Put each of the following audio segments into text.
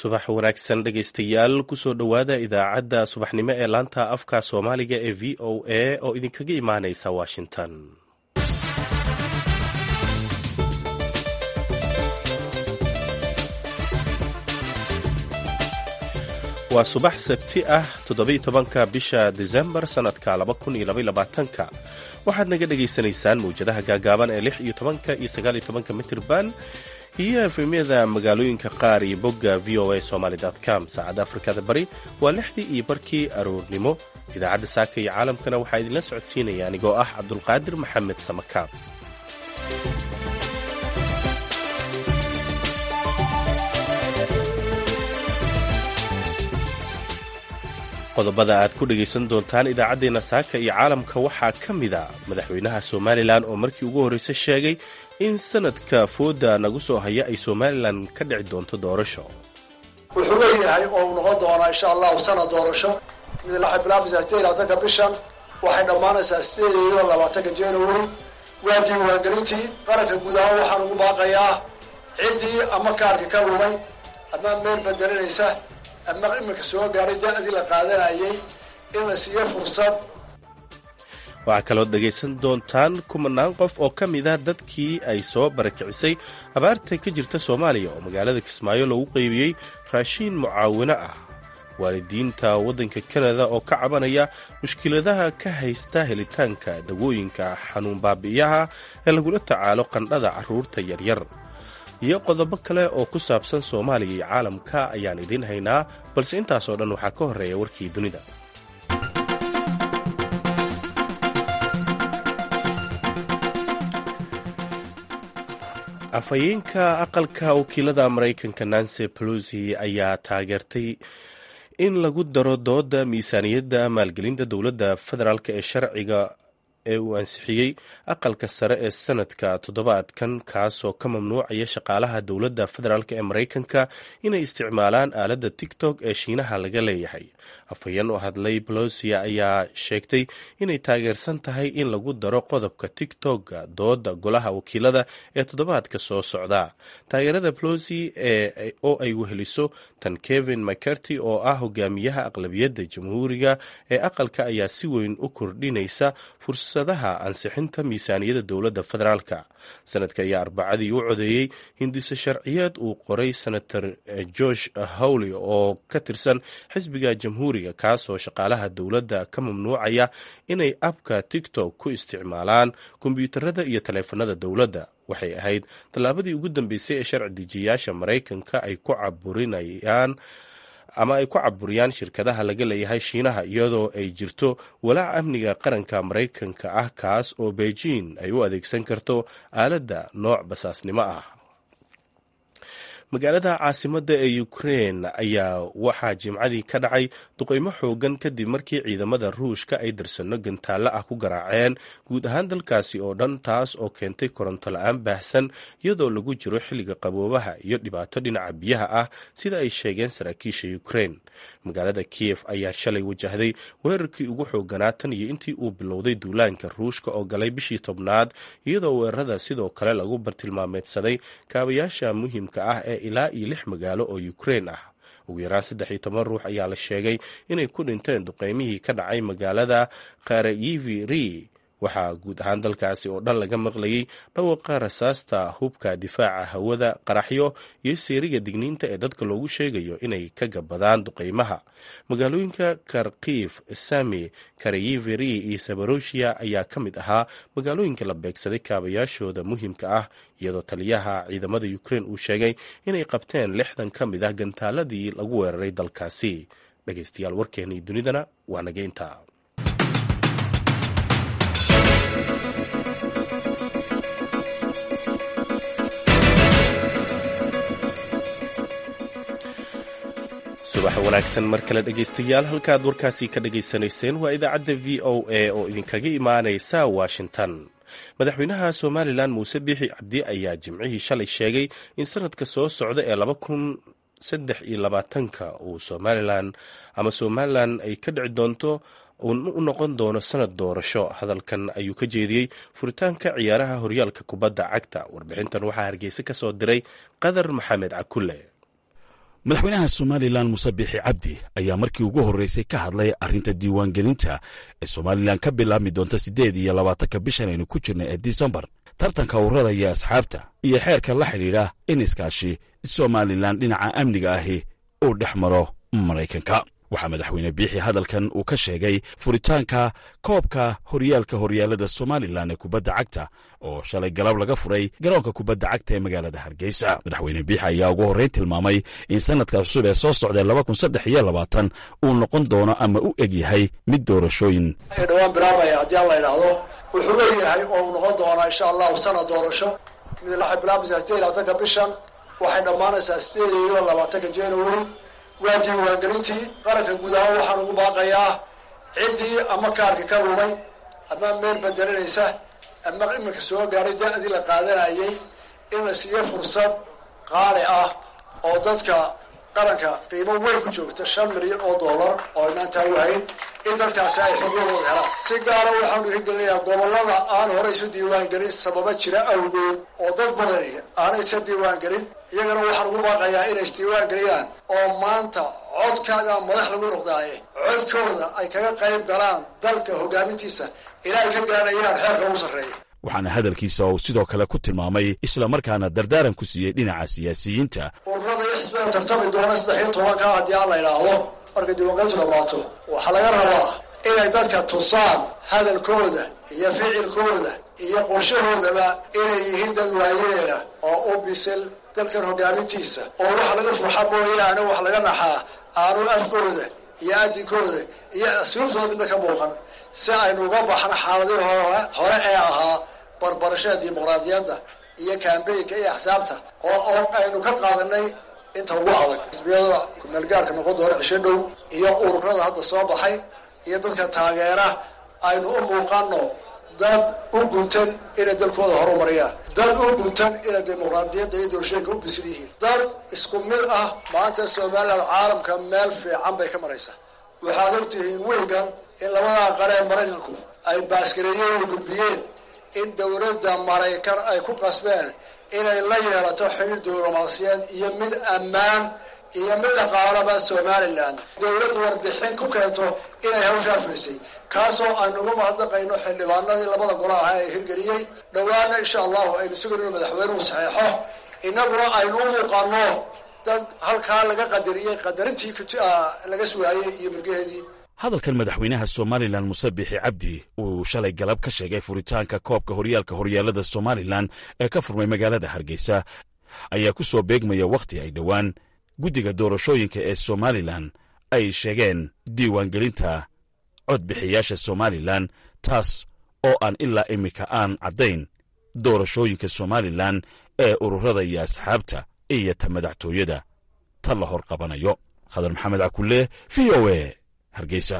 subax wanaagsan dhegaystayaal kusoo dhowaada idaacadda subaxnimo ee laanta afka soomaaliga ee v o a oo idinkaga imaaneysa washington waa subax sabti ah toddobiy tobanka bisha disembar sannadka laba kun iyo labaiy labaatanka waxaad naga dhagaysanaysaan mawjadaha gaagaaban ee lix iyo tobanka iyo sagaaliyo tobanka mitirban iyo efemyada magaalooyinka qaar iyo bogga v o a somaly com saacadda afrikada bari waa lixdii iyo barkii aroornimo idaacadda saaka iyo caalamkana waxaa idinla socodsiinaya anigoo ah cabdulqaadir maxamed samakaab qodobada aad ku dhegaysan doontaan idaacaddeenna saaka iyo caalamka waxaa ka mida madaxweynaha somalilan oo markii ugu horreysa sheegay in sanadka fooda nagu soo haya ay somalilan ka dhici doonto doorasho wuxuu leeyahay oo uu noqon doonaa insha allahu sanad doorasho mid waxay bilaabaysaa sideed iyo labaatanka bishan waxay dhammaanaysaa sideed iyo labaatanka january waa diiwaangelintii qaranka guud ahaan waxaan ugu baaqayaa ciddii ama kaarka ka lumay ama meel bedelinaysa ama iminka soo gaaray da-dii la qaadanayay in la siiyo fursad waxaa kaloo dhegaysan doontaan kumanaan qof oo ka mid ah dadkii ay soo barakicisay abaarta ka jirta soomaaliya oo magaalada kismaayo loogu qaybiyey raashiin mucaawino ah waalidiinta waddanka kanada oo ka cabanaya mushkiladaha ka haysta helitaanka dawooyinka xanuun baabi'iyaha ee lagula tacaalo qandhada carruurta yaryar iyo qodobo kale oo ku saabsan soomaaliya iyo caalamka ayaan idiin haynaa balse intaasoo dhan waxaa ka horreeya warkii dunida afhayeenka aqalka wakiilada maraykanka nancy pelosi ayaa taageertay in lagu daro dooda miisaaniyadda maalgelinta dowladda federaalk ee sharciga ee uu ansixiyey aqalka sare ee sanadka toddobaadkan kaasoo ka mamnuucaya shaqaalaha dowladda federaalk ee maraykanka inay isticmaalaan aaladda tiktok ee shiinaha laga leeyahay afhayeen oo hadlay bolosia ayaa sheegtay inay taageersan tahay in lagu daro qodobka tiktok-ga dooda golaha wakiilada ee toddobaadka soo socda taageerada bolosi oo ay weheliso tan kevin mccarty oo ah hogaamiyaha aqlabiyadda jamhuuriga ee aqalka ayaa si weyn u kordhinaysa fursadaha ansixinta miisaaniyadda dowladda federaalka sanadka ayaa arbacadii u codeeyey hindise sharciyeed uu qoray senator george howley oo ka tirsan xisbiga jamhuuriga kaasoo shaqaalaha dowladda ka mamnuucaya inay abka tiktok ku isticmaalaan kombyuutarada iyo taleefanada dowladda waxay ahayd tallaabadii ugu dambeysay ee sharci dejiyayaasha maraykanka ay ku caburinayaan ama ay ku caburiyaan shirkadaha laga leeyahay shiinaha iyadoo ay jirto walaac amniga qaranka maraykanka ah kaas oo beijing ay u adeegsan karto aaladda nooc basaasnimo ah magaalada caasimadda ee ukrein ayaa waxaa jimcadii ka dhacay duqeymo xoogan kadib markii ciidamada ruushka ay darsanno gantaallo ah ku garaaceen guud ahaan dalkaasi oo dhan taas oo keentay koronto la-aan baahsan iyadoo lagu jiro xilliga qaboobaha iyo dhibaato dhinaca biyaha ah sida ay sheegeen saraakiisha ukrein magaalada kiyef ayaa shalay wajahday weerarkii ugu xooganaa tan iyo intii uu bilowday duulaanka ruushka oo galay bishii tobnaad iyadoo weerarada sidoo kale lagu bartilmaameedsaday kaabayaasha muhiimka ah ee ilaa iyo lix magaalo oo ukrein ah ugu yaraan saddex iyo toban ruux ayaa la sheegay inay ku dhinteen duqeymihii ka dhacay magaalada kharayiviri waxaa guud ahaan dalkaasi oo dhan laga maqlayay dhawaqa rasaasta hubka difaaca hawada qaraxyo iyo seeriga digniinta ee dadka loogu sheegayo inay ka gabadaan duqeymaha magaalooyinka karkiif sami karayiviri iyo sabaroshia ayaa ka mid ahaa magaalooyinka la beegsaday kaabayaashooda muhiimka ah iyadoo taliyaha ciidamada ukrein uu sheegay inay qabteen lixdan ka mid ah gantaaladii lagu weeraray dalkaasi dhegeystayaal warkeenii dunidana waa naga intaa subax wanaagsan mar kale dhegaystayaal halkaad warkaasi ka dhagaysanayseen waa idaacadda v o a oo idinkaga imaanaysa washington madaxweynaha somalilan muuse biixi cabdi ayaa jimcihii shalay sheegay in sanadka soo socda ee laba kun saddex iyo labaatanka uu somalilan ama somalilan ay ka dhici doonto u noqon doono sanad doorasho hadalkan ayuu ka jeediyey furitaanka ciyaaraha horyaalka kubadda cagta warbixintan waxaa hargeysa ka soo diray qadar maxamed cakulle madaxweynaha somalilan muse biixi cabdi ayaa markii ugu horreysay ka hadlay arrinta diiwaangelinta ee somalilan ka bilaabmi doonta siddeed iyo labaatanka bishan aynu ku jirna ee disembar tartanka ururada iyo asxaabta iyo xeerka la xidhiidha in iskaashi somalilan dhinaca amniga ahi uu dhex maro maraykanka waxaa madaxweyne biixi hadalkan uu ka sheegay furitaanka koobka horyaalka horyaalada somalilan ee kubadda cagta oo shalay galab laga furay garoonka kubadda cagta ee magaalada hargeysa madaxweyne biixi ayaa ugu horreyn tilmaamay in sanadka cusub ee soo socda laba kun saddex iyo labaatan uu noqon doono ama u eg yahay mid doorashooyin dhawaan bilaabaya haddii aan la idhaahdo wuxuu egyahay oo uu noqon doonaa insha allahu sanad doorasho mid waxay bilaabaysaa sideed iyo labaatanka bishan waxay dhammaanaysaa sideed iyo labaatanka january waa diiwaangelintii qaranka guud ahaan waxaan ugu baaqayaa ciddii ama kaarka ka lumay ama meel bedelinaysa ama iminka soo gaaray da-dii la qaadanayay in la siiyo fursad qaali ah oo dadka qaranka qiimo weyn ku joogta shan milyan oo dollar oo aynaan taaguhayn in dadkaasi ay xuquuqdooda helaan si gaara waxaanu hirgelinayaa gobollada aan hore isu diiwaangelin sababa jira awgood oo dad badani aanay isa diiwaangelin iyagana waxaan ugu baaqayaa inay isdiiwaangeliyaan oo maanta codkaaga madax lagu noqdaaye codkooda ay kaga qayb galaan dalka hogaamintiisa ilaa ay ka gaadhayaan xeerka ugu sarreeya waxaana hadalkiisa uu sidoo kale ku tilmaamay islamarkaana dardaaran ku siiyey dhinaca siyaasiyiinta ururada iyo xisbiga tartami doona saddex iyo tobanka haddii aan la idhaahdo markay diiwaangelintu dhamaato waxaa laga rabaa inay dadka tusaan hadalkooda iyo ficilkooda iyo qorshahoodaba inay yihiin dad waayeela oo u bisil dalkan hogaamintiisa oo waxa laga furxa mooyaane wax laga naxaa aanu afkooda iyo adinkooda iyo asluubtooda midna ka muuqan si aynu uga baxno xaaladii hore ee ahaa barbarashada dimuqraadiyadda iyo kambeynka iyo axsaabta oo aynu ka qaadanay inta ugu adag xisbiyada kumeelgaarka noqon doona cisho dhow iyo ururada hadda soo baxay iyo dadka taageera aynu u muuqano dad u guntan inay dalkooda horumariyaan dad u guntan inay dimuqraadiyadda iyo doorashooyinka u bisil yihiin dad isku mid ah maanta somaliland caalamka meel fiican bay ka maraysaa waxaad ogtihiin wiilgan in labadaa qaree maraykanku ay baaskareeyeen oo gudbiyeen in dowladda maraykan ay ku qasbeen inay la yeelato xiriir diblomaasiyeed iyo mid ammaan iyo mid dhaqaalaba somalilan dowladdu warbixin ku keento inay hawshaa firisay kaasoo aynu uga mahadnaqayno xildhibaanadii labada golo ahaa ee hirgeliyey dhowaana insha allahu aynu sugayno inu madaxweynuhu saxeexo innaguna aynu u muuqano dad halkaa laga qadariyey qadarintii laga sugaayey iyo murgaheedii hadalkan madaxweynaha somalilan muse biixi cabdi uu shalay galab ka sheegay furitaanka koobka horyaalka horyaalada somalilan ee ka furmay magaalada hargeysa ayaa ku soo beegmaya wakhti ay dhowaan guddiga doorashooyinka ee somalilan ay sheegeen diiwaangelinta codbixiyaasha somalilan taas oo aan ilaa iminka aan caddayn doorashooyinka somalilan ee ururada iyo asxaabta iyo ta madaxtooyada ta la hor qabanayo khadar maxamed cakulle v o e hargeysa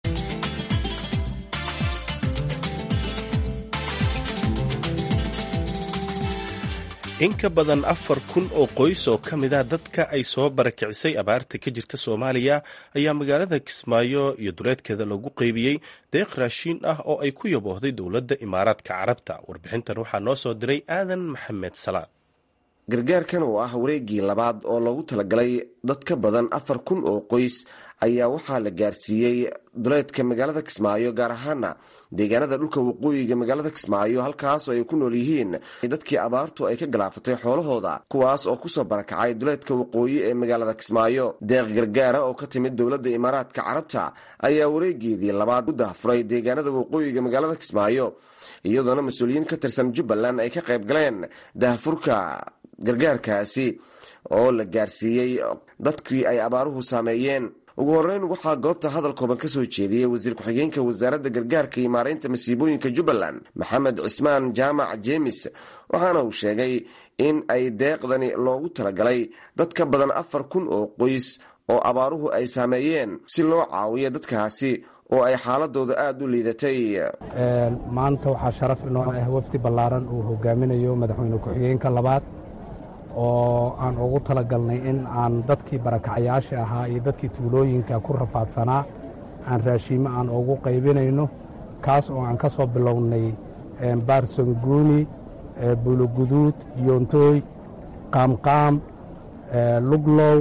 in ka badan afar kun oo qoys oo ka mid ah dadka ay soo barakicisay abaarta ka jirta soomaaliya ayaa magaalada kismaayo iyo duleedkeeda lagu qeybiyey deeq raashiin ah oo ay ku yaboohday dowladda imaaraadka carabta warbixintan waxaa noo soo diray aadan maxamed salaan gargaarkan oo ah wareegii labaad oo loogu talagalay dad ka badan afar kun oo qoys ayaa waxaa la gaarsiiyey duleedka magaalada kismaayo gaar ahaana deegaanada dhulka waqooyiga magaalada kismaayo halkaasoo ay ku nool yihiin dadkii abaartu ay ka galaafatay xoolahooda kuwaas oo kusoo barakacay duleedka waqooyi ee magaalada kismaayo deeq gargaara oo ka timid dowladda imaaraadka carabta ayaa wareegeedii labaad u dahfuray deegaanada waqooyiga magaalada kismaayo iyadoona mas-uuliyiin ka tirsan jubbaland ay ka qayb galeen dahfurka gargaarkaasi oo la gaarsiiyey dadkii ay abaaruhu saameeyeen ugu horeyn waxaa goobta hadal kooban ka soo jeediyey wasiir ku-xigeenka wasaaradda gargaarka iyo maareynta masiibooyinka jubbaland maxamed cismaan jaamac jeemis waxaana uu sheegay in ay deeqdani loogu talagalay dad ka badan afar kun oo qoys oo abaaruhu ay saameeyeen si loo caawiyo dadkaasi oo ay xaaladooda aada u liidatay maanta waxaa sharaf inoo ah wafdi ballaaran uu hogaaminayo madaxweyne ku-xigeenka labaad oo aan ugu talagalnay in aan dadkii barakacayaasha ahaa iyo dadkii tuulooyinka ku rafaadsanaa aan raashiimo aan ugu qaybinayno kaas oo aan ka soo bilownay baarsanguuni buuloguduud yoontooy qaamqaam luglow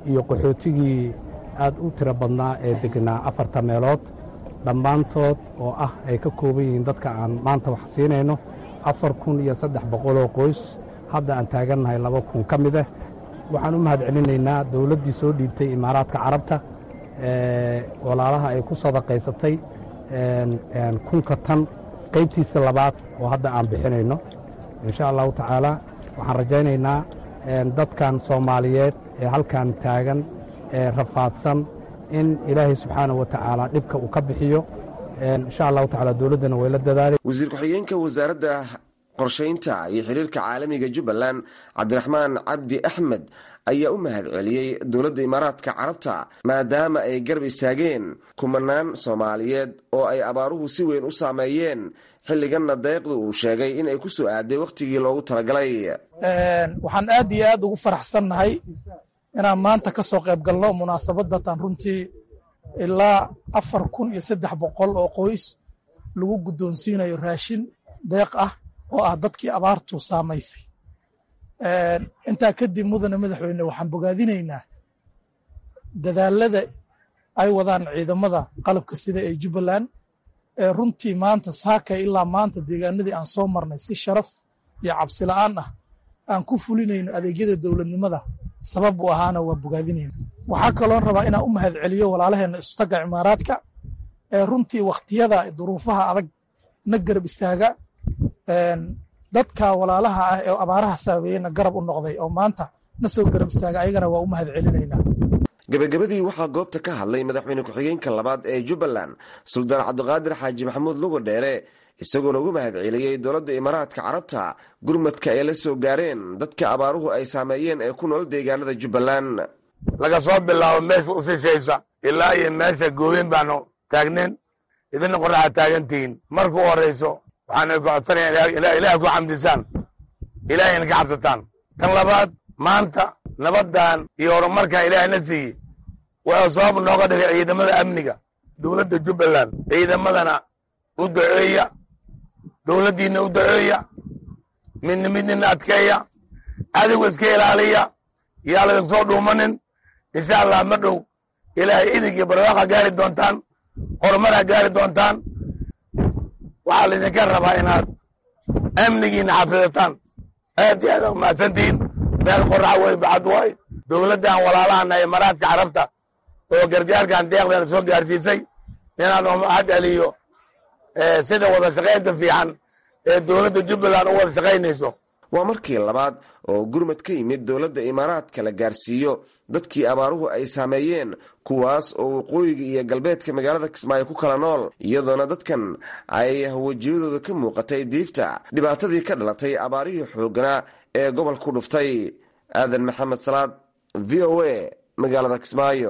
iyo qaxootigii aad u tiro badnaa ee degnaa afarta meelood dhammaantood oo ah ay ka kooban yihiin dadka aan maanta wax siinayno afar kun iyo saddex boqoloo qoys hadda aan taagannahay laba kun ka mid ah waxaan u mahad celinaynaa dowladdii soo dhiibtay imaaraadka carabta walaalaha ay ku sadaqaysatay kunka tan qaybtiisa labaad oo hadda aan bixinayno insha allahu tacaala waxaan rajaynaynaa dadkan soomaaliyeed ee halkan taagan ee rafaadsan in ilaahay subxaanah wa tacaala dhibka uu ka bixiyo insha allahu tacala dowladdana way la dadaalay wasiir ku-xigeenka wasaaradda qorshaynta iyo xiriirka caalamiga jubbaland cabdiraxmaan cabdi axmed ayaa u mahad celiyey dowladda imaaraadka carabta maadaama ay garab istaageen kumanaan soomaaliyeed oo ay abaaruhu si weyn u saameeyeen xilliganna deeqdu uu sheegay in ay ku soo aaday wakhtigii loogu talagalay waxaan aad iyo aad ugu faraxsannahay inaan maanta ka soo qayb galno munaasabadatan runtii ilaa afar kun iyo saddex boqol oo qoys lagu guddoonsiinayo raashin deeq ah oo ah dadkii abaartu saamaysay intaa kadib mudane madaxweyne waxaan bogaadinaynaa dadaalada ay wadaan ciidamada qalabka sida ee jubbaland ee runtii maanta saakay ilaa maanta deegaanadii aan soo marnay si sharaf iyo cabsi la'aan ah aan ku fulinayno adeegyada dowladnimada sabab u ahaana waa bogaadinayna waxaa kaloon rabaa inaan u mahad celiyo walaalaheenna istagga cimaaraadka ee runtii wakhtiyada duruufaha adag na garab istaaga dadka walaalaha ah ee abaaraha saameeyeyna garab u noqday oo maanta na soo garab istaaga ayagana waa u mahad celinaynaa gebagabadii waxaa goobta ka hadlay madaxweyne ku-xigeenka labaad ee jubbaland suldaan cabdiqaadir xaaji maxamuud lugo dheere isagoona ugu mahad celiyey dowladda imaaraadka carabta gurmadka ay la soo gaareen dadka abaaruhu ay saameeyeen ee ku nool deegaanada jubbaland laga soo bilaabo meesha u sishaysa ilaa iyo meesha gooyen baanu taagneen idina qoraxa taagantihiin marka u horayso waxaan ku codsanaya ilaah ku xamdisaan ilaahayna ka cabsataan tan labaad maanta nabaddan iyo horumarkan ilaahna siiyey wuxuu sabab nooga dhigay ciidamada amniga dowladda jubbaland ciidamadana u duceeya dowladdiinna u duceeya midna midnina adkeeya adigu iska ilaaliya yaa laydin soo dhuumanin insha allah ma dhow ilaahay idig iyo barwaaqa gaari doontaan horumaraa gaari doontaan waxaa laydinka rabaa inaad amnigiina xafidataan aad iyo aad umahadsantihiin meel qoraxa wey bacad waay dowladdan walaalahana imaaraadka carabta oo gargaarkan deeqdeena soo gaarsiisay inaan mahad celiyo sida wada shaqaynta fiican ee dowladda jubbaland u wada shaqaynayso waa markii labaad oo gurmad ka yimid dowladda imaaraadka la gaarsiiyo dadkii abaaruhu ay saameeyeen kuwaas oo waqooyiga iyo galbeedka magaalada kismaayo ku kala nool iyadoona dadkan ay wejiyadooda ka muuqatay diifta dhibaatadii ka dhalatay abaarihii xoogganaa ee gobol ku dhuftay aadan maxamed salaad v o a magaalada kismaayo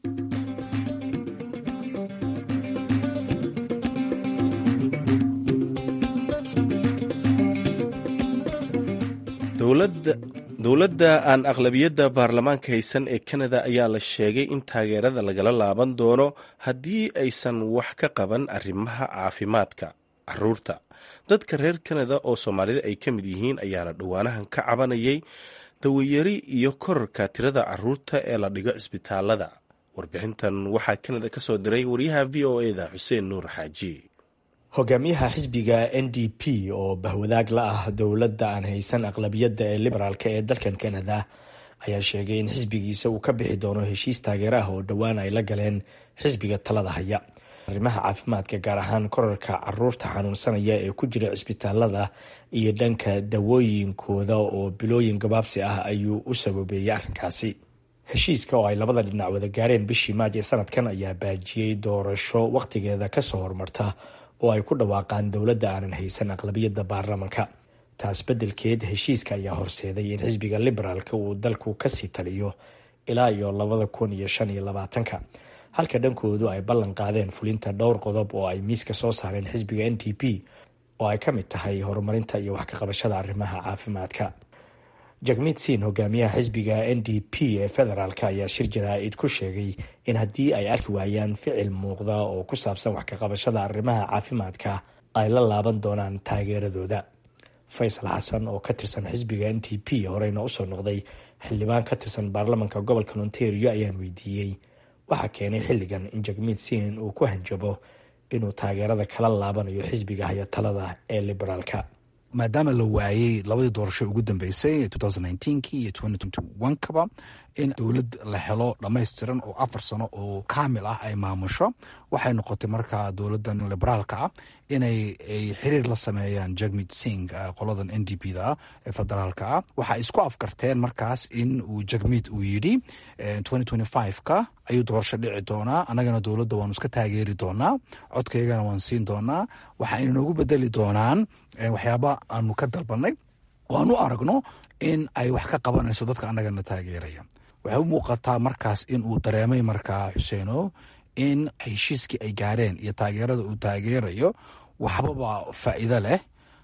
dowladda aan aqlabiyadda baarlamaanka haysan ee kanada ayaa la sheegay in taageerada lagala laaban doono haddii aysan wax ka qaban arrimaha caafimaadka caruurta dadka reer kanada oo soomaalida ay ka mid yihiin ayaana dhowaanahan ka cabanayay dawayari iyo korarka tirada caruurta ee la dhigo cisbitaalada warbixintan waxaa kanada ka soo diray wariyaha v o eda xuseen nuur xaaji hogaamiyaha xisbiga n d p oo bahwadaag la ah dowladda aan haysan aqlabiyadda ee liberaalka ee dalkan kanada ayaa sheegay in xisbigiisa uu ka bixi doono heshiis taageer ah oo dhowaan ay la galeen xisbiga talada haya arrimaha caafimaadka gaar ahaan korarka caruurta xanuunsanaya ee ku jira cisbitaalada iyo dhanka dawooyinkooda oo bilooyin gabaabsi ah ayuu u sababeeyey arrinkaasi heshiiska oo ay labada dhinac wada gaareen bishii maaj ee sanadkan ayaa baajiyey doorasho wakhtigeeda kasoo hormarta oo ay ku dhawaaqaan dowladda aanan haysan aqlabiyadda baarlamanka taas beddelkeed heshiiska ayaa horseeday in xisbiga liberaalka uu dalku kasii taliyo ilaa iyo labada kun iyo shan iyo labaatanka halka dhankoodu ay ballan qaadeen fulinta dhowr qodob oo ay miiska soo saareen xisbiga n t p oo ay ka mid tahay horumarinta iyo wax ka qabashada arrimaha caafimaadka jagmid siin hogaamiyaha xisbiga n d p ee federaalk ayaa shir jaraa-id ku sheegay in haddii ay arki waayaan ficil muuqda oo ku saabsan wax ka qabashada arrimaha caafimaadka ay la laaban doonaan taageeradooda faysal xasan oo ka tirsan xisbiga n t p horeyna usoo noqday xildhibaan ka tirsan baarlamanka gobolka ontario ayaan weydiiyey waxaa keenay xilligan in jagmiid sin uu ku hanjabo inuu taageerada kala laabanayo xisbiga hayatalada ee liberaalka maadaama la waayey labadii doorasho ugu dambeysay ki iyo kaba in dowlad la helo dhammaystiran oo afar sano oo kaamil ah ay maamusho waxay noqotay markaa dowladan liberaalka ah inay xiriir la sameeyaan jagmid sing qoladan n d p da ee federaalka ah waxay isku afkarteen markaas in uu jagmid uu yidhi ka ayuu doorasho dhici doonaa annagana dowladda waanu iska taageeri doonaa codkaygana waan siin doonaa waxayna noogu bedeli doonaan waxyaaba aanu ka dalbanay oo aan u aragno in ay wax ka qabanayso dadka annagana taageeraya waxay u muuqataa markaas in uu dareemay markaa xuseeno in heshiiskii ay gaareen iyo taageerada uu taageerayo waxbaba faa'iido leh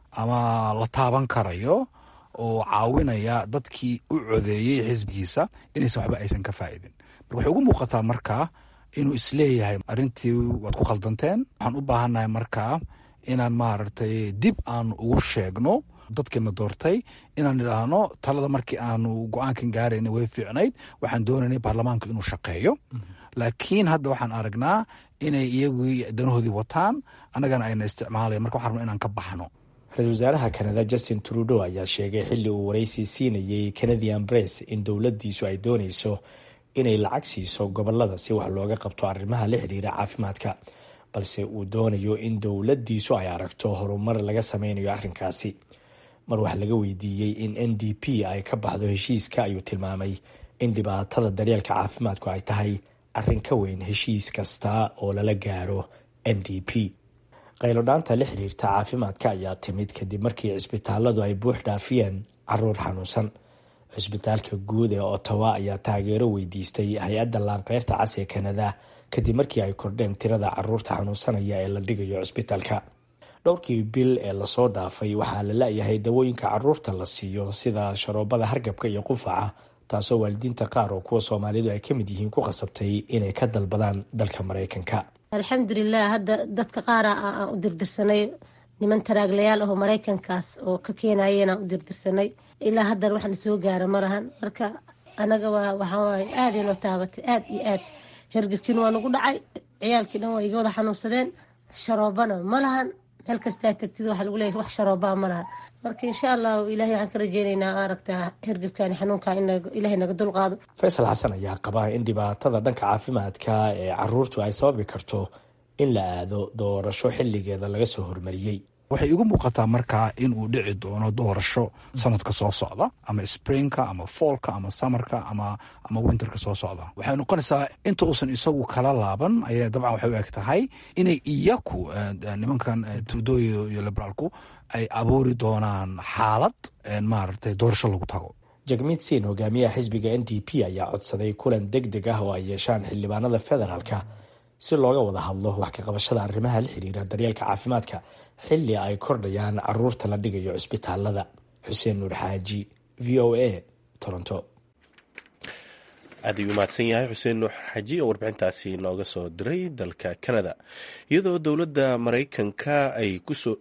ama la taaban karayo oo caawinaya dadkii u codeeyey xisbigiisa inaysan waxba aysan ka faa'idin marka waxay ugu muuqataa markaa inuu isleeyahay arrintii waad ku khaldanteen waxaan u baahannahay markaa inaan maaragtay dib aan ugu sheegno dadkiina doortay inaan idhaahno talada markii aanu go-aankan gaarayna way fiicnayd waxaan doonaynay baarlamaanka inuu shaqeeyo laakiin hadda waxaan aragnaa inay iyagii danahoodii wataan annagana ayna isticmaalayan marka waxaan rabna inaan ka baxno ra-iisul wasaaraha kanada justin trudeau ayaa sheegay xilli uu waraysi siinayey canadian bress in dowladdiisu ay doonayso inay lacag siiso gobolada si wax looga qabto arrimaha la xiriira caafimaadka balse uu doonayo in dowladdiisu ay aragto horumar laga sameynayo arrinkaasi mar wax laga weydiiyey in n d p ay ka baxdo heshiiska ayuu tilmaamay in dhibaatada daryeelka caafimaadku ay tahay arrin ka weyn heshiis kasta oo lala gaaro n d p qaylodhaanta la xiriirta caafimaadka ayaa timid kadib markii cisbitaaladu ay buux dhaafiyeen caruur xanuunsan cisbitaalka guud ee ottawa ayaa taageero weydiistay hay-adda laanqeyrta cas ee kanada kadib markii ay kordheen tirada caruurta xanuunsanaya ee la dhigayo cisbitaalka dhowrkii bil ee lasoo dhaafay waxaa la la-yahay dawooyinka caruurta la siiyo sida sharoobada hargabka iyo qufaca taasoo waalidiinta qaar oo kuwa soomaalidu ay ka mid yihiin ku qasabtay inay ka dalbadaan dalka maraykanka alxamdulilah hadda dadka qaara aan u dirdirsanay niman taraaglayaal ahoo maraykankaas oo ka keenayeenaan u dirdirsanay ilaa haddana waxna soo gaara ma lahan marka anaga waa waxawaay aada inoo taabatay aada iyo aad hergabkiina waa nagu dhacay ciyaalkii dhan waa iga wada xanuunsadeen sharoobana ma lahan meel kastaa tagtid waxaa lagu leeyahy wax sharoobaa ma lahan marka insha allahu ilahay waxaan ka rajeynaynaa aragtaa hergabkani xanuunka in ilahay naga dulqaado faysal xasan ayaa qaba in dhibaatada dhanka caafimaadka ee caruurtu ay sababi karto in la aado doorasho xilligeeda laga soo hormariyey waxay igu muuqataa markaa in uu dhici doono doorasho sanadka soo socda ama springka ama foolka ama samarka ama ama winterka soo socda waxay noqonaysaa inta uusan isagu kala laaban ayaa dabcan waxay u eg tahay inay iyaku nimankan trudoy iyo liberaalku ay abuuri doonaan xaalad maaragtay doorasho lagu tago jagmiid siin hogaamiyaha xisbiga n d p ayaa codsaday kulan deg deg ah oo ay yeeshaan xildhibaanada federaalka si looga wada hadlo wax ka qabashada arrimaha la xiriira daryeelka caafimaadka xilli ay kordhayaan caruurta la dhigayo cisbitaalada xuseen nuur xaaji v o a toronto aad ayuu mahadsan yahay xuseen nuur xaaji oo warbixintaasi nooga soo diray dalka canada iyadoo dowladda maraykanka ay kusoo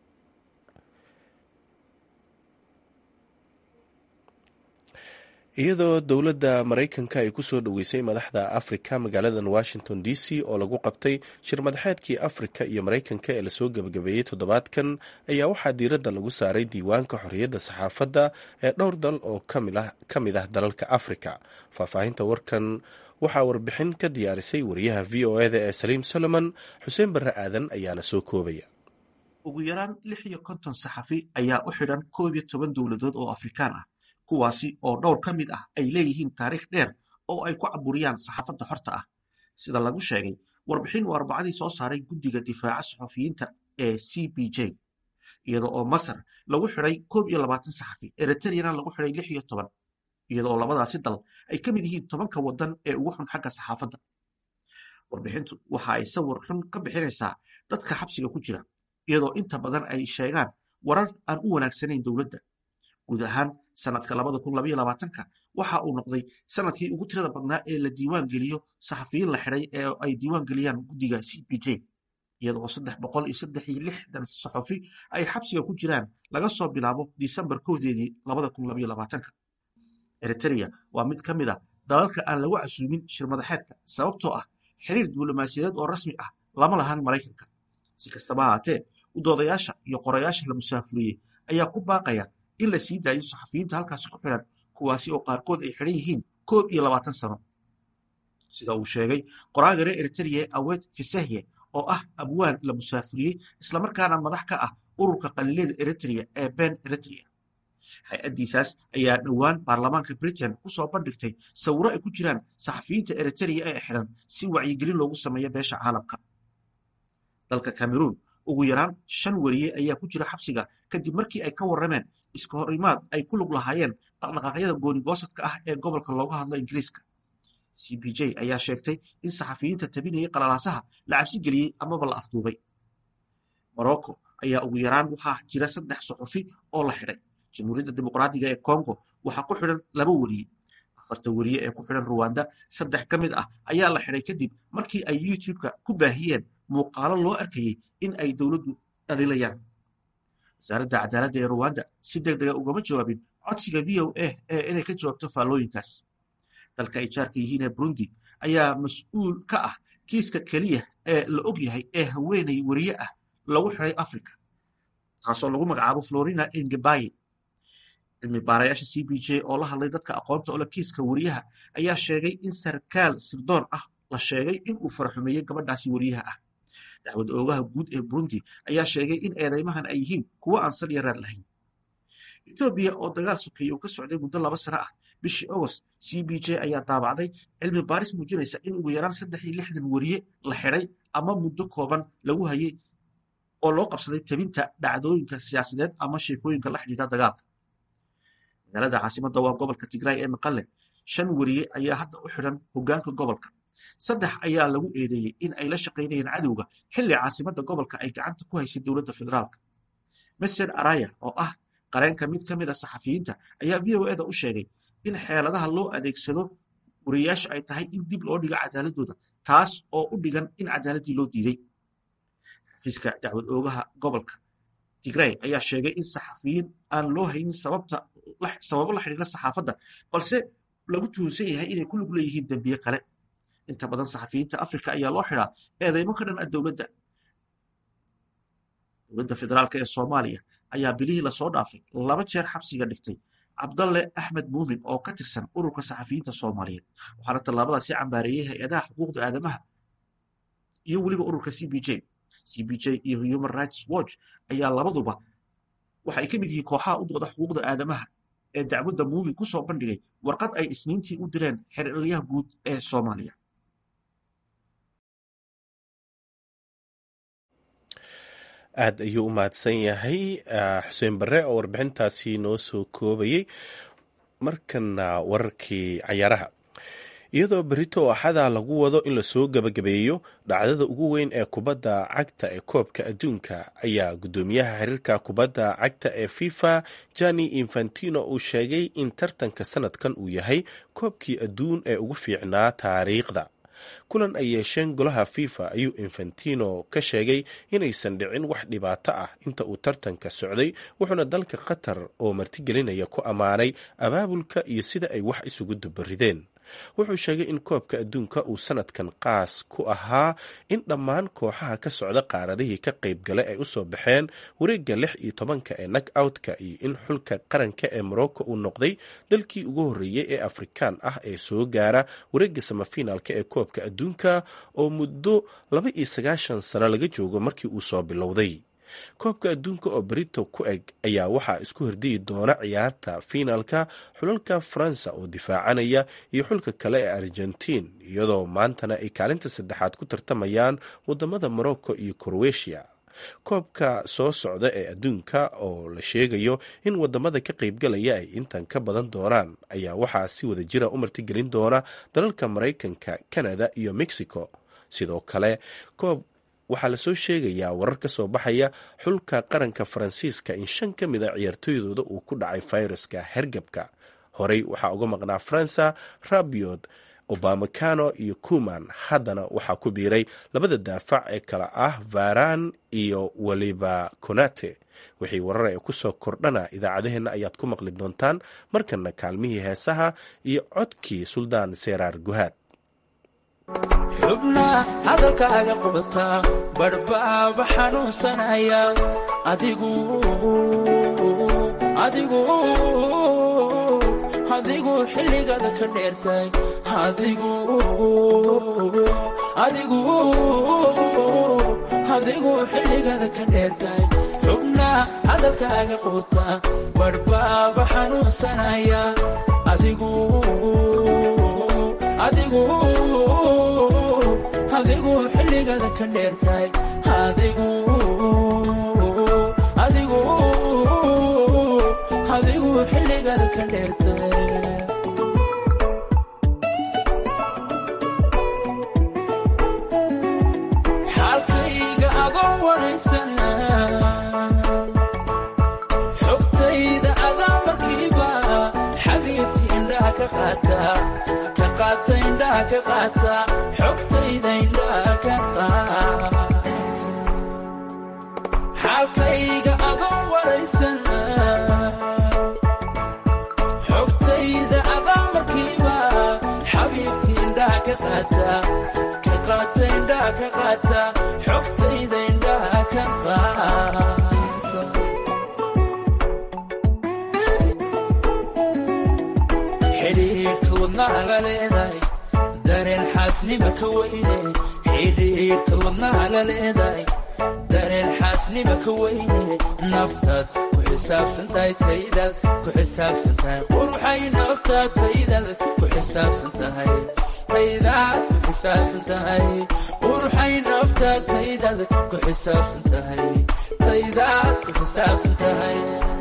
iyadoo dowladda maraykanka ay kusoo dhoweysay madaxda afrika magaaladan washington d c oo lagu qabtay shir madaxeedkii afrika iyo maraykanka ee lasoo gebagabeeyey toddobaadkan ayaa waxaa diiradda lagu saaray diiwaanka xorriyadda saxaafadda ee dhowr dal oo ka mid ah dalalka afrika faahfaahinta warkan waxaa warbixin ka diyaarisay wariyaha v o eda ee saliim solomon xuseen barre aadan ayaana soo koobaya ugu yaraan lix iyo konton saxafi ayaa u xidhan koob iyo toban dowladood oo afrikaan ah kuwaasi oo dhowr ka mid ah ay leeyihiin taariikh dheer oo ay ku caburiyaan saxaafadda xorta ah sida lagu sheegay warbixin uu arbacadii soo saaray guddiga difaaca saxufiyiinta ee c b j iyada oo masar lagu xidhay koob iyo labaatan saxafi eritreyana lagu xidhay lix iyo toban iyada oo labadaasi dal ay ka mid yihiin tobanka waddan ee ugu xun xagga saxaafadda warbixintu waxa ay sawir xun ka bixinaysaa dadka xabsiga ku jira iyadoo inta badan ay sheegaan warar aan u wanaagsanayn dowladda guud ahaan sanadka labada kun labaiyo labaatanka waxa uu noqday sanadkii ugu tirada badnaa ee la diiwaan geliyo saxafiyiin la xidhay ee ay diiwaan geliyaan guddiga c b j iyadoo saddex boqol iyo saddex iyo lixdan saxafi ay xabsiga ku jiraan laga soo bilaabo disembar kowdeedii labada kun labaiyo labaatanka eritrea waa mid ka mid a dalalka aan lagu casuumin shirmadaxeedka sababtoo ah xiriir diblomaasiyadeed oo rasmi ah lama lahan maraykanka si kastaba ahaatee udoodayaasha iyo qorayaasha la musaafuriyey ayaa ku baaqaya in la sii daayo saxafiyiinta halkaasi ku xidhan kuwaasi oo qaarkood ay xidhan yihiin koob iyo labaatan sano sida uu sheegay qoraagare eritrea awed fisehye oo ah abwaan la musaafuriyey islamarkaana madax ka ah ururka qaliilada eritrea ee ben eritrea hay-addiisaas ayaa dhowaan baarlamaanka britain ku soo bandhigtay sawiro ay ku jiraan saxafiyiinta eritrea ee xidhan si wacyigelin loogu sameeyo beesha caalamka dalka cameroon ugu yaraan shan weriye ayaa ku jira xabsiga kadib markii ay ka warrameen iska horimaad ay ku lug lahaayeen dhaqdhaqaaqyada goonigoosadka ah ee gobolka looga hadlo ingiriiska c b j ayaa sheegtay in saxafiyiinta tabinayay qalalaasaha la cabsi geliyey amaba la afduubay morocco ayaa ugu yaraan waxaa jira saddex suxufi oo la xidhay jamhuuriyadda dimuqraadiga ee congo waxaa ku xidhan laba weriye afarta weriye ee ku xidhan ruwanda saddex ka mid ah ayaa la xidhay kadib markii ay youtube-ka ku baahiyeen muuqaalo loo arkayey in ay dowladdu dhalilayaan wasaaradda cadaaladda ee ruwanda si deg dega ugama jawaabin codsiga v o a ee inay ka jawaabto faallooyinkaas dalka ay jaarka yihiin ee burundi ayaa mas-uul ka ah kiiska keliya ee la og yahay ee haweenay weriye ah lagu xiday africa taasoo lagu magacaabo florina ingebaye cilmi baarayaasha c b j oo la hadlay dadka aqoonta ole kiiska weriyaha ayaa sheegay in sarkaal sirdoon ah la sheegay in uu faraxumeeyey gabadhaasi weriyaha ah dacwad oogaha guud ee burundi ayaa sheegay in eedeymahan ay yihiin kuwo aan sal yaraad lahayn etoobiya oo dagaal sokeeye uu ka socday muddo laba sano ah bishii agost c b j ayaa daabacday cilmi baaris muujinaysa in ugu yaraan saddex iyo lixdan weriye la xidhay ama muddo kooban lagu hayay oo loo qabsaday tabinta dhacdooyinka siyaasadeed ama sheekooyinka la xidhiidha dagaalka magaalada caasimadda waa gobolka tigraay ee maqale shan weriye ayaa hadda u xidhan hoggaanka gobolka saddex ayaa lagu eedeeyey in ay la shaqaynayeen cadowga xilli caasimadda gobolka ay gacanta ku haysay dowladda federaalka mesred araya oo ah qareenka mid ka mid a saxafiyiinta ayaa v o eda u sheegay in xeeladaha loo adeegsado wariyayaasha ay tahay in dib loo dhigo cadaaladooda taas oo u dhigan in cadaaladdii loo diiday xafiiska dacwad oogaha gobolka tigray ayaa sheegay in saxafiyiin aan loo haynin sababo la xidhiira saxaafadda balse lagu tuhunsan yahay inay ku lug leeyihiin dembiye kale inta badan saxafiyiinta afrika ayaa loo xidhaa eedeymo ka dhan ah dowladda dowladda federaalk ee soomaaliya ayaa bilihii lasoo dhaafay laba jeer xabsiga dhigtay cabdalle axmed muumin oo ka tirsan ururka saxafiyiinta soomaaliyeed waxaana tallaabadaasi cambaareeyey hay-adaha xuquuqda aadamaha iyo weliba ururka c b j c b j iyo human rights watch ayaa labaduba waxa ay ka mid yihiin kooxaha u dooda xuquuqda aadamaha ee dacwadda muumin ku soo bandhigay warqad ay isniintii u direen xerelyaha guud ee soomaaliya aad ayuu u mahadsan yahay xuseen barre oo warbixintaasi noo soo koobayey markana wararkii cayaaraha iyadoo berito axada lagu wado in lasoo gebagabeeyo dhacdada ugu weyn ee kubadda cagta ee koobka adduunka ayaa guddoomiyaha xiriirka kubadda cagta ee fifa jani infantino uu sheegay in tartanka sanadkan uu yahay koobkii adduun ee ugu fiicnaa taariikhda kulan ay yeesheen golaha fifa ayuu infantino ka sheegay inaysan dhicin wax dhibaato ah inta uu tartanka socday wuxuuna dalka qatar oo martigelinaya ku ammaanay abaabulka iyo sida ay wax isugu dubarideen wuxuu sheegay in koobka adduunka uu sanadkan qaas ku ahaa in dhammaan kooxaha ka socda qaaradihii ka qayb galay ay usoo baxeen wareegga lix iyo tobanka ee nak outka iyo in xulka qaranka ee morocco uu noqday dalkii ugu horreeyey ee afrikaan ah ee soo gaara wareegga samafinaalka ee koobka adduunka oo muddo laba iyo sagaashan sano laga joogo markii uu soo bilowday koobka adduunka oo berito ku eg ayaa waxaa isku hordiyi doona ciyaarta fiinaalka xulalka faransa oo difaacanaya iyo xulka kale ee argentiin iyadoo maantana ay kaalinta saddexaad ku tartamayaan wadamada morocco iyo croatia koobka soo socda ee adduunka oo la sheegayo in wadamada ka qaybgalaya ay intan ka badan doonaan ayaa waxaa si wada jira u martigelin doona dalalka maraykanka canada iyo mexico sidoo kale koob waxaa lasoo sheegayaa warar ka soo baxaya xulka qaranka faransiiska in shan ka mid a ciyaartooydooda uu ku dhacay fayraska hergebka horey waxaa uga maqnaa faransa rabiod obamacano iyo kuman haddana waxaa ku biiray labada daafac ee kale ah varan iyo weliba konate wixii warar ee kusoo kordhana idaacadaheenna ayaad ku maqli doontaan markana kaalmihii heesaha iyo codkii suldaan seeraar guhaad xubna hadalkaaga qubata badhbaaba xanuunsanaya adigu adigu adigu xilligaada ka dheertay adigu adigu adigu xilligaada ka dheertay xubna hadalkaaga quuta badhbaaba xanuunsanaya adigu adigu adigu xilligaada ka dheertay adigu adigu adigu xilligaada ka dheertay xaalkayga adoo waraysana xogtayda adaa markiiba xabiibti indhaha ka qaata ka qaata indhaha ka qaata xogtayda indhaha ka qaata xaalkayga adoo waraysana xogtayda adaa markiiba xabiibti indhaha ka qaata ka qaata indhaha ka qaata xogtayda indhaha ka qaata xidhiidhka wadnaha la leedahay dareen xaasnima ka weyne xidhiidhka wadnaha la leedahay dareen xaasnima ka weyne naftaad ku xisaabsan tahay taydaad ku xisaabsan tahay quruxay naftaad taydaad ku xisaabsan tahay taydaad ku xisaabsan tahay quruxay naftaad taydaad ku xisaabsan tahay taydaad ku xisaabsan tahay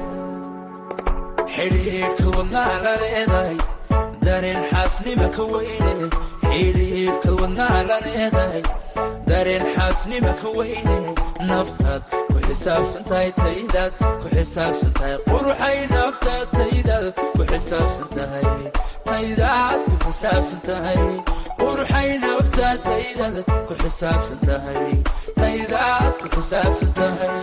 xidhiidhka wadnaha la leedahay dareen xaasnima ka weyne xidhiidhka wadnaha la leedahay dareen xaasnima ka weyne naftaad ku xisaabsan tahay taydaad ku xisaabsan tahay quruxay naftaad taydaad ku xisaabsan tahay taydaad ku xisaabsan tahay quruxay naftaad taydaad ku xisaabsan tahay taydaad ku xisaabsan tahay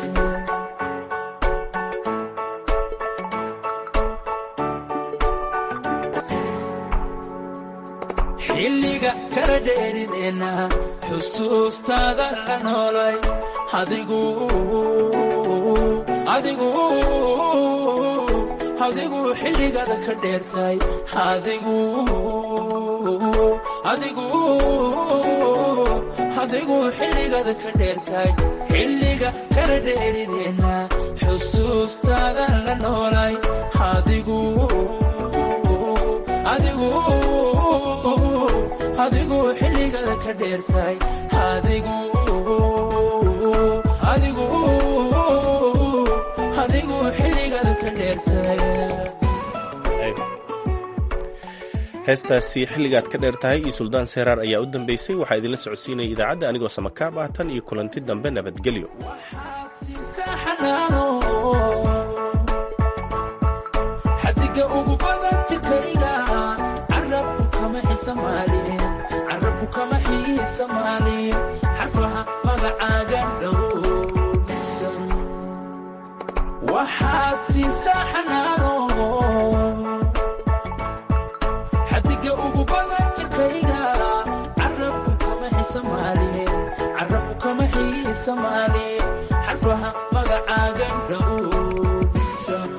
xilliga kala dheerideenna xusuustaada la noolay adigu adigu adigu xilligaada ka dheertay adigu adigu adigu xilligaada ka dheertay xilliga kala dheerideenna xusuustaada la noolay adigu adigu adigu xilligaada ka dheertay adigu adigu adigu xilligaada ka dheertay heestaasi xilligaad ka dheer tahay iyo suldaan seeraar ayaa u dambeysay waxaa idinla socodsiinaya idaacadda anigoo samakaab ah tan iyo kulanti dambe nabadgelyo xadiga ugu badan jirkayga carabku kama xisamaalin carabku kama xiisamaalin xarfaha magacaaga dhowrsan waxaad siisaa xanaano xadiga ugu badan jirkayga carabku kama xisamaalin carabku kama xiisamaalin xarfaha magacaaga dhowrsan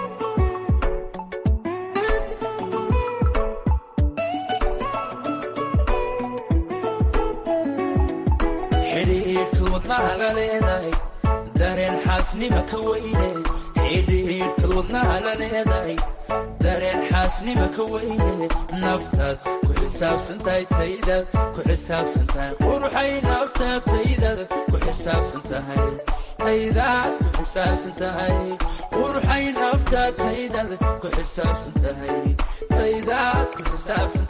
xidhiidhka wadnaha la leedahay dareen xaasnima ka weyne xidhiidhka wadnaha la leedahay dareen xaasnima ka weyne naftaad ku xisaabsan tahay taydaad ku xisaabsan tahay quruxay naftaad taydaad ku xisaabsan tahay taydaad ku xisaabsan tahay quruxay naftaad taydaad ku xisaabsan tahay taydaad ku xisaabsan